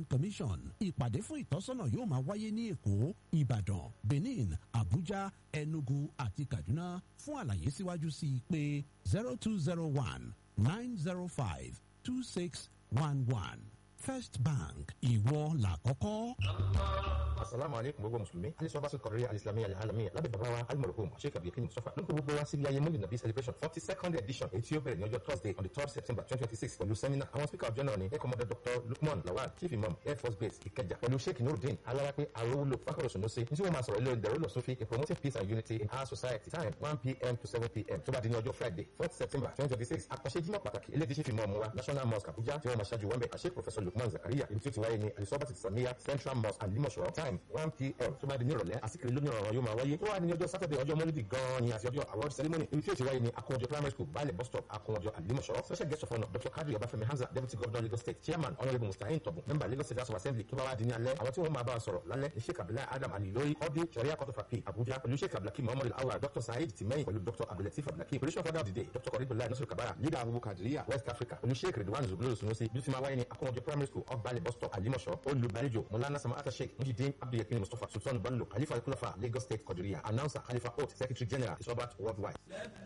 plan commission ìpàdé fún ìtọ́sọ́nà yóò máa wáyé ní èkó ìbàdàn benin abuja enugu àti kaduna fún àlàyé síwájú sí i pé zero two zero one nine zero five two six one one first bank ìwọ làkọ́kọ́. asalaamu aleykum gbogbo musulumi alisọbaṣẹ kọrẹ alisilamiya alamiya lábẹ́ bàbá wa alimọ̀rọ̀kọ́ sheikh abdulkin mustapha ló ń kó gbogbo wa síbi ayé múlẹ̀ nàbí celebration forty second edition èyí tí ó bẹ̀rẹ̀ ní ọjọ́ thursday on the third september twenty twenty six pẹ̀lú seminar àwọn speaker of journal ni air commander dr lukman lawal chief imam air force base ìkẹjà pẹ̀lú sheikh nurudeen alárápẹ́ arówólò fákọ̀rọ̀ sùnúsí ní tí wọ́n máa sọ̀rọ̀ ilé ìdẹ̀rọ̀ lọ sófin in promoting peace and unity in our society time one pm to seven pm tó bá di ní ọjọ́ friday fourth september twenty twenty six àkànṣe jímọ̀ pàtàkì ilé tí chief imam wa national mosque abuja tí wọ́n máa ṣáájú wọn bẹ̀ àṣẹ professor lukman zakaria ibi tí ó ti wáyé ní alisọ́bàtì samiya central mosque alimọ̀ṣọ́ time one pm tó bá di ní ìrọ̀lẹ́ àsìkiri lónìí ọ̀rọ̀ yóò máa wáyé tó wà ní ọjọ́ saturday ọjọ́ mọ́lídì gan-an ni àti ọjọ́ award ceremony ibi tí ó ti wáyé ní akọ̀wọ́jọ primary school baálẹ̀ bus stop akọ̀wọ́jọ alimọ̀ṣọ́ special guest of honour dr kadri ọbáfẹ́mi hamza deputy governor lagos state chairman honourable mustahin tọ̀bù member lagos state house of assembly tó bá wá di ní alẹ́ àwọn tí wọ́n máa bá a sọ̀rọ̀ lálẹ́ ní sheikh abdullahi adam ali lórí ọdí sharia court of appeal abuja pẹ̀lú sheikh abdulhakeem muhammad alawal dr saheed timeyin pẹ̀lú dr abdulateef abdulhakeem position father of the day dr koribullah nasiru kabara leader abubu kadiriya west africa pẹ̀lú sheikh ridwan zubulu sunusi bí ó ti máa wáyé ní akọ̀wọ́jọ primary school ọgbàlẹ̀ bus stop alimọ̀ṣọ́ olùgbàlejò mulana samata sheikh mujideen abdulyakin mustapha sultan bello khalifa kulafa lagos state kodiriya announcer khalifa oat secretary general isobat worldwide.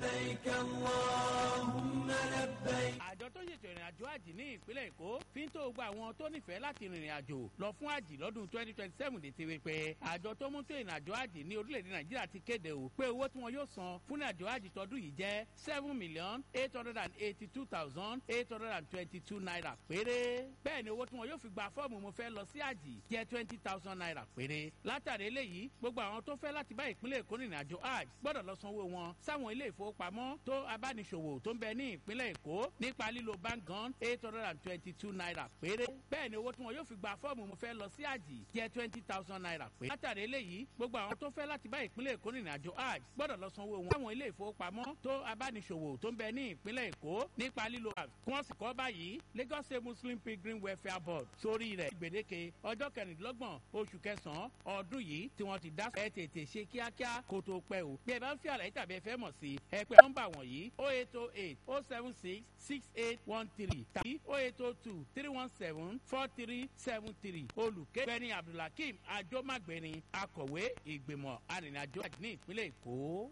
àjọ tó ṣètò ìrìn àjò àjì ní ìpínlẹ̀ èkó fi ń tó gba àwọn tó nífẹ̀ẹ́ láti rìnrìn àjò lọ fún àjì lọ́dún twenty twenty seven dé tiwe pé àjọ tó mú tó ìrìn àjò àjì ní orílẹ̀-èdè nàìjíríà ti kéde o pé owó tí wọn yóò san fún ìrìn àjò àjì tọdún yìí jẹ́ seven million eight hundred and eighty two thousand eight hundred and twenty two naira péré bẹ́ẹ̀ ni owó tí wọn yóò fi gba fọ́ọ̀mù mo fẹ́ lọ sí àjì jẹ́ twenty thousand naira péré látàrí eléyìí gbogbo àwọn tó fẹ́ láti bá ìpínlẹ̀ èkó rìnrìn àjò hajj gbọ́dọ̀ lọ sanwó wọn sáwọn ilé ìfowópamọ́ tó abániṣòwò tó ń bẹ ní ìpínlẹ̀ èkó nípa lílo bangan eight hundred and twenty two naira péré bẹ́ẹ̀ ni owó tí wọn yóò fi gba fọ́ọ̀mù mo fẹ́ lọ sí àjì jẹ́ twenty thousand naira péré látàrí eléyìí gbogbo àwọn tó fẹ́ láti bá ìpínlẹ̀ èkó rìnrìn àjò hajj gbọ́dọ̀ lọ sanwó wọn sáwọn ilé ìfowópamọ́ tó abániṣòwò tó ń bẹ ní ìpínlẹ̀ èkó nípa lílo kí wọ́n sì kọ́ báyìí lagos state muslim pilgrim welfare board sórí rẹ̀ gbèdéke ọjọ́ kẹrìndínlọ́gbọ̀n oṣù kẹsàn-án ọdún yìí tí wọ́n ti dá ẹ tètè ṣe kíákíá kó tó pẹ́ o bí ẹ bá ń fi àlàyé tàbí ẹ fẹ́ mọ̀ sí ẹ pé nọ́mbà wọ̀nyí o eight o eight o seven six six eight one three tàbí o eight o two three one seven four three seven three olùkẹ́gbẹ́ni abdulhakeem ajomagbeni akọ̀wé ìgbìmọ̀ arìnrìnàjò àjò ní ìpínlẹ̀ èkó.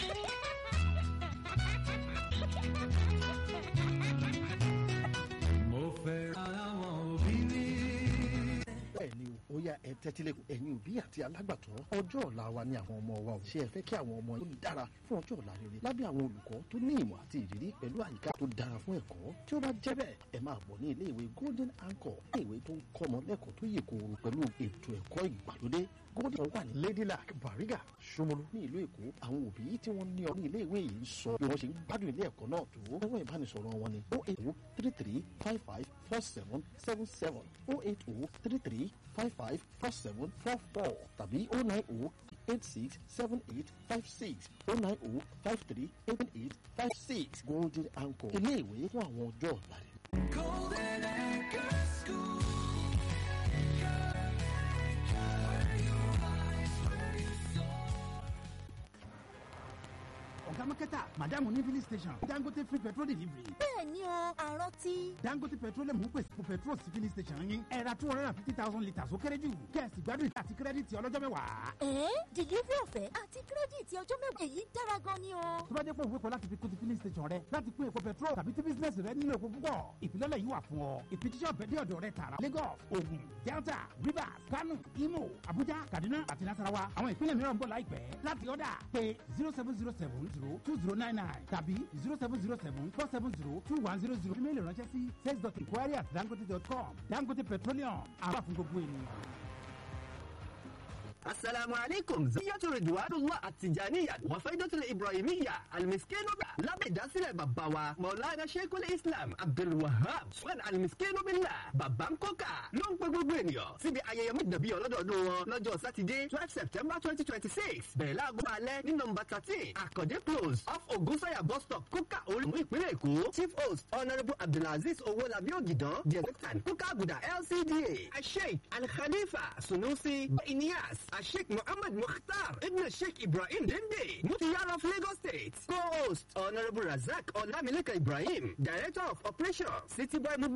mo fẹ́ ara wọn òbí mi. bẹ́ẹ̀ ni o ó yá ẹ tẹ́tílẹ̀ ẹ̀yin òbí àti alágbàtọ́ ọjọ́ ọ̀la wa ni àwọn ọmọ wa ò ṣe ẹ fẹ́ kí àwọn ọmọ yín dára fún ọjọ́ ọ̀la rere lábẹ́ àwọn olùkọ́ tó ní ìmọ̀ àti ìrírí pẹ̀lú àyíká tó dára fún ẹ̀kọ́ tí ó bá jẹ́ bẹ́ẹ̀ ẹ máa bọ̀ ní ilé ìwé golden anchor ilé ìwé tó ń kọ́ ọmọ lẹ́kọ̀ọ́ tó yè kooro pẹ̀lú ètò ẹ̀kọ́ ìgbàlódé golden wà ní ladylak bariga Ṣómólú ní ìlú èkó àwọn òbí tí wọ́n ní ọ ní ilé ìwé yìí ń sọ bí wọ́n ṣe ń gbádùn ilé ẹ̀kọ́ náà tó ẹ̀rọ ìbánisọ̀rọ̀ wọn ni o eight o three three five five four seven seven seven o eight o three three five five four seven four four tàbí o nine o eight six seven eight five six o nine o five three eight eight five six golden anchor ilé ìwé fún àwọn ọjọ́ ọ̀la rẹ̀. golden anchor school. ọ̀gá mọ́kẹ́tà madam ní filling station dangote free petrol delivery. bẹ́ẹ̀ ni o àrántí. dangote petroleum ń pèsè fún petrol sí filling station yín ẹ ra two hundred and fifty thousand litres ó kéré jù kẹ́ẹ̀sì gbádùn ìta àti kírẹ́dìtì ọlọ́jọ́ mẹ́wàá. ẹ̀ẹ́ delivery ọ̀fẹ́ àti kírẹ́dìtì ọjọ́ mẹ́wàá èyí dára gan ni o. tó bá jẹ́ pé òwe kan láti fi kún ti filling station rẹ láti pín epo petrol tàbí tí bísíǹnẹ̀sì rẹ nílò epo púpọ̀ ìfilọ́lẹ̀ yìí wà fún ọ ìfijíṣẹ́ ọ̀fẹ́ dé ọ̀dọ̀ rẹ tààrà lagos ogun delta rivers kano imo abuja kaduna àti nasarawa àwọn ìpínlẹ̀ mìíràn ń bọ̀ láìpẹ́ láti ọ̀dà pé zero seven zero seven zero two zero nine nine tàbí zero seven zero seven four seven zero two one zero zero email ránṣẹ́ sí sales dot inquiry at dangote dot com dangote petroleum àwọn àfún gbogbo ènìyàn. asalaamu aleykum ziyatu ridwanullah atijaniya wa faidatul ibrahimiya almiskinoba lábẹ́ ìdásílẹ̀ bàbá wa maulana sheikul islam abdulwahab swan almiskinobillah bàbá ń kọ́kà ló ń pẹ́ gbogbo ènìyàn síbi ayẹyẹ mọ́jàbí ọlọ́dọọdún wọn lọ́jọ́ sátidé twelve september twenty twenty six bẹ̀rẹ̀ láago alẹ́ ní nọmba thirteen àkàndé close off ogunsanya bus stop kókà olùmú ìpínlẹ̀ èkó chief host honourable abdulaziz owolabi ogidan the executant kókà àgùdà lcda asheik alkhalifa sunusi iniyas asheik muhammad mukhtar ibn sheik ibrahim dende mutiyar of lagos state co-host honourable razak olamilekan ibrahim director of operations city boy